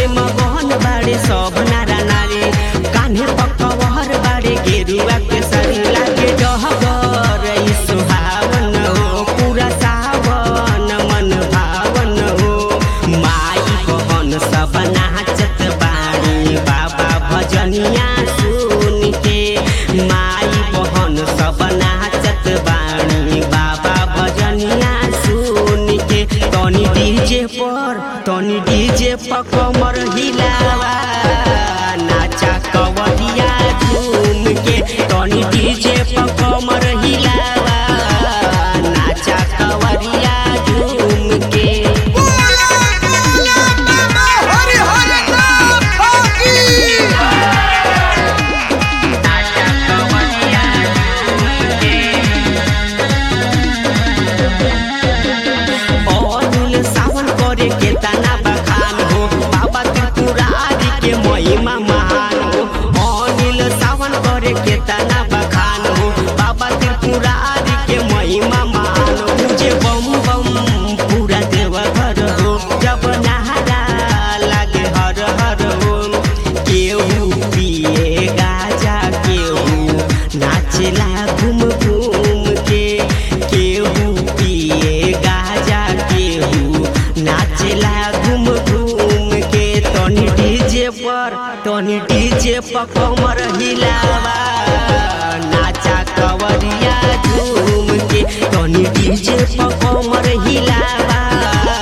में मगन बाड़े सब नारा नारी कान्हे पकवर बाड़े गेरुआ के सरी लागे डहगर ई सुहावन हो पूरा सावन मन भावन हो माई बहन सब नाचत बाड़ी बाबा भजनिया सुन के माई बहन सब नाचत बाड़ी बाबा भजनिया सुन के तनी डीजे पर तनी डीजे पर कमर हिलावा नाचा कवरिया झूम के तनी डीजे पर कमर हिलावा नाचा कवरिया झूम के बोला बोला बाबा हरि हरि नाथ की अनिल सावन करे के तना बखान हो बाबा त्रिपुरारी के महिमा महान हो अनिल सावन करे के तना बखान हो बाबा त्रिपुरारी के महिमा महान हो मुझे बम बम पूरा देव घर हो जब नहारा लागे हर हर हो केहू पिए गाजा केहू नाचेला घूम घूम के केहू पिए गाजा केहू नाचेला घूम घूम के तनी डीजे पर तनी डीजे पर कमर हिलावा नाचा कवरिया झूम के तनी डीजे पर कमर हिलावा